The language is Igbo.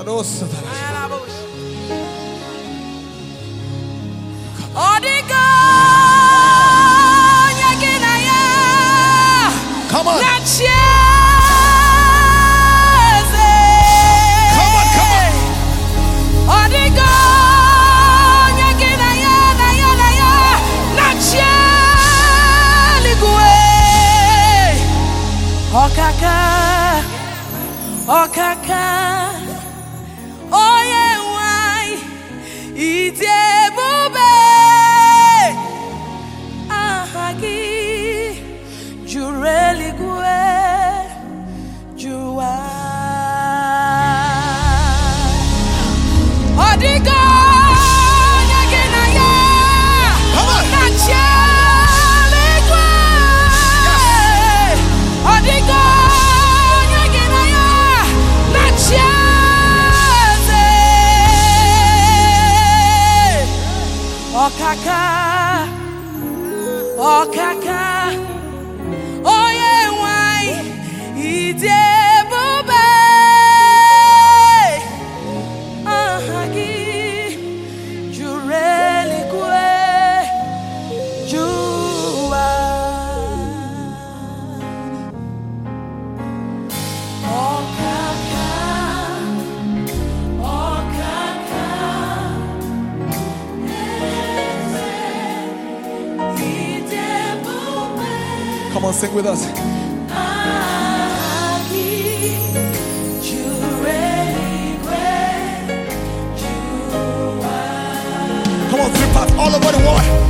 Kanosatara. Ọ dịka onye gị na ya Come on. na-achị eze. Come on, come on. Ọ dịka onye gị na ya na ya na ya na-achị eluigwe. Ọkaka, ọkaka, onye nwanyị, ịdị ebube. Aha gị juru eluigwe, juru ụwa. Ọ dịka onye gị na ya Come on. na-achị eluigwe. Ọ dịka onye gị na ya na-achị eze. Ọkaka, ọkaka, onye nwanyị, ịdị ebube. Aha gị juru eluigwe, juru ụwa. Ọkaka, ọkaka, eze, ịdị ebube. Come on, sing with us. Aha gị juru eluigwe, juru ụwa. Come on, three parts all over the world.